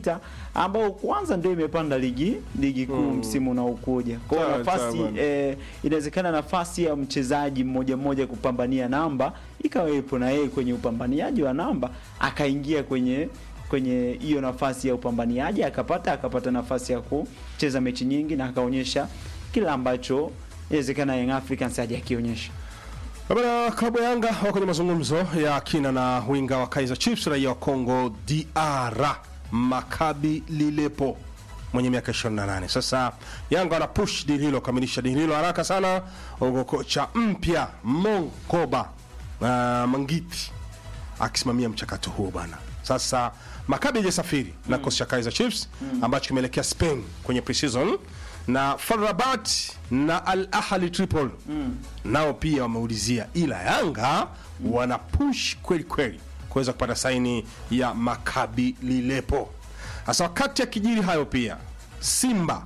Ta- ambao kwanza ndio imepanda ligi ligi kuu msimu unaokuja. Kwa hiyo Sawa, nafasi sawa. eh, inawezekana nafasi ya mchezaji mmoja mmoja kupambania namba ikawepo na yeye kwenye upambaniaji wa namba akaingia kwenye kwenye hiyo nafasi ya upambaniaji akapata akapata nafasi ya kucheza mechi nyingi na akaonyesha kila ambacho inawezekana Young Africans hajakionyesha. Bana, klabu ya Yanga wako kwenye mazungumzo ya kina na winga wa Kaizer Chiefs raia wa Congo DR Makabi Lilepo mwenye miaka 28. Sasa Yanga wana push deal hilo, kamilisha deal hilo haraka sana, huko kocha mpya Monkoba uh, Mangiti akisimamia mchakato huo bana. Sasa Makabi hajasafiri na kikosi cha Kaizer Chiefs ambacho kimeelekea Spain kwenye preseason na FAR Rabat na Al Ahli Tripoli nao pia wameulizia, ila Yanga wana push kweli kweli kuweza kupata saini ya Makabi Lilepo. Sasa wakati akijiri hayo pia Simba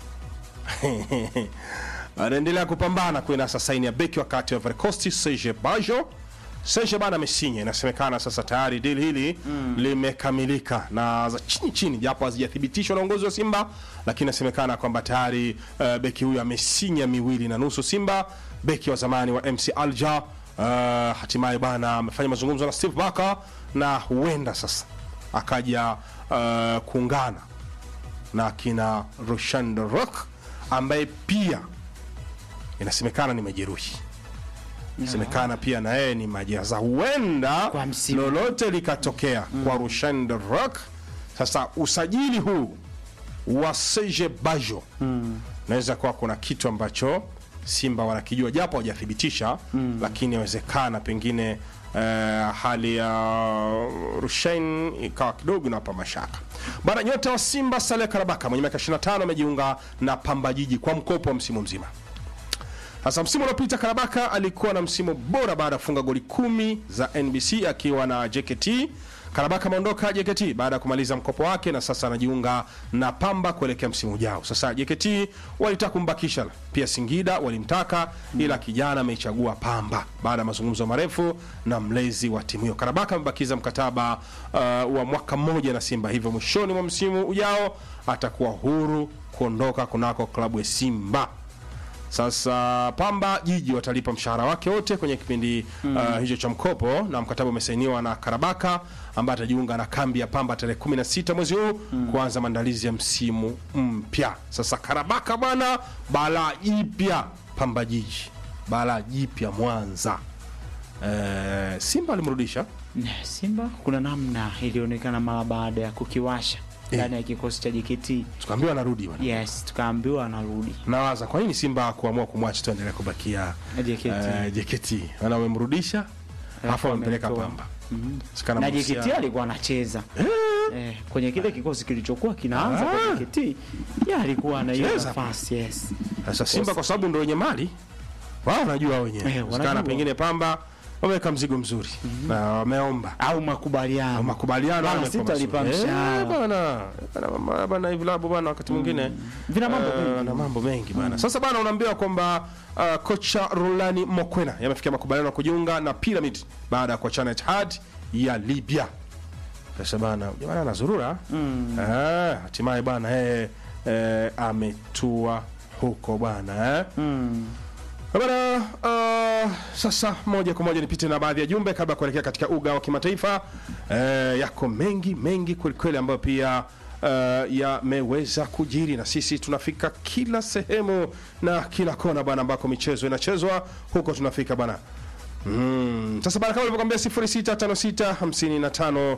anaendelea kupambana kuinasa saini ya beki wakati wa Ivory Coast Serge Bajo. Serge bana amesinya, inasemekana sasa tayari deal hili limekamilika na za chini chini, japo hazijathibitishwa na uongozi wa Simba, lakini inasemekana kwamba tayari uh, beki huyu amesinya miwili na nusu Simba, beki wa zamani wa MC Alger uh, hatimaye bana amefanya mazungumzo na Steve Barker na huenda sasa akaja uh, kuungana na kina Roshan Rock ambaye pia inasemekana ni majeruhi inasemekana pia na yeye ni majaza, huenda Kwa msimu. lolote likatokea kwa Roshan Rock. Sasa usajili huu wa Serge Bajo naweza kuwa kuna kitu ambacho Simba wanakijua japo hawajathibitisha, lakini inawezekana pengine eh, hali ya Rushain ikawa kidogo inawapa mashaka bana. Nyota wa Simba Saleh Karabaka mwenye miaka 25 amejiunga na Pamba Jiji kwa mkopo wa msimu mzima. Sasa msimu uliopita Karabaka alikuwa na msimu bora baada ya kufunga goli kumi za NBC akiwa na JKT. Karabaka ameondoka JKT baada ya kumaliza mkopo wake na sasa anajiunga na Pamba kuelekea msimu ujao. Sasa JKT walitaka kumbakisha, pia Singida walimtaka, ila kijana ameichagua Pamba baada ya mazungumzo marefu na mlezi wa timu hiyo. Karabaka amebakiza mkataba uh, wa mwaka mmoja na Simba, hivyo mwishoni mwa msimu ujao atakuwa huru kuondoka kunako klabu ya Simba. Sasa Pamba Jiji watalipa mshahara wake wote kwenye kipindi uh, hicho cha mkopo, na mkataba umesainiwa na Karabaka ambaye atajiunga na kambi ya Pamba tarehe 16 mwezi huu kuanza maandalizi ya msimu mpya. Sasa Karabaka bwana, balaa jipya Pamba Jiji, balaa jipya Mwanza. Eh, Simba alimrudisha Simba kuna namna ilionekana mara baada ya kukiwasha ndani ya kikosi cha JKT. tukaambiwa anarudi bwana. Yes, tukaambiwa anarudi Nawaza kwa nini Simba kuamua kumwacha tu endelea kubakia JKT. eh, JKT, ana wamemrudisha alafu wamempeleka wamemtoa. Pamba Sikana na mahusiano. JKT alikuwa anacheza eh, kwenye kile kikosi kilichokuwa kinaanza kwa Ah. JKT ya alikuwa na hiyo Cheza. nafasi yes. Sasa Simba kwa sababu ndio wenye mali wao wanajua wenyewe. Eh, Sikana wanajua. pengine Pamba wameweka mzigo mzuri na wameomba au makubaliano makubaliano Bana, yamekuwa sitalipa mazuri. mshahara. Eh, bana bana mama- bana hivi labu bana wakati mwingine Vina mambo eh, mengi. na mambo mengi bana. Sasa bana unaambiwa kwamba uh, kocha Rulani Mokwena yamefikia makubaliano ya kujiunga na Pyramid baada ya kuachana na Etihad ya Libya. Sasa bana jamani anazurura eh, hatimaye bana yeye eh, ametua huko bana eh. Bana, uh, sasa moja kwa moja nipite na baadhi ya jumbe kabla ya kuelekea katika uga wa kimataifa. Eh, yako mengi mengi kwelikweli ambayo pia uh, yameweza kujiri na sisi tunafika kila sehemu na kila kona bana ambako michezo inachezwa huko tunafika bana. Mm. Sasa bana kama ulivyokwambia 0656 55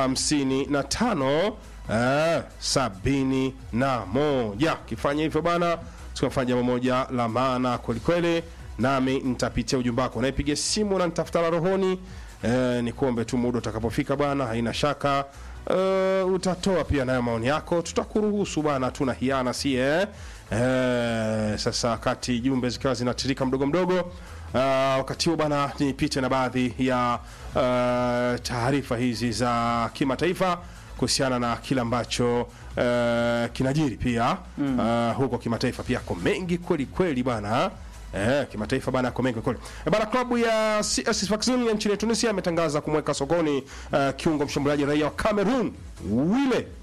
55 eh, sabini na moja. Kifanya hivyo bana, tukafanya jambo moja la maana kwelikweli, nami nitapitia ujumbe wako. Naipiga simu na nitafuta la rohoni eh, ni kuombe tu muda utakapofika bana, haina shaka Uh, utatoa pia nayo maoni yako, tutakuruhusu bana, tuna hiana si eh? Eh, sasa wakati jumbe zikiwa zinatirika mdogo mdogo uh, wakati huo bana, nipite na baadhi ya uh, taarifa hizi za kimataifa kuhusiana na kile ambacho uh, kinajiri pia uh, huko kimataifa pia ko mengi kweli kweli bana Eh, kimataifa bana yako mengi kweli. Eh, bana klabu ya CS Sfaxien ya nchini Tunisia imetangaza kumweka sokoni uh, kiungo mshambuliaji raia wa Cameroon Wile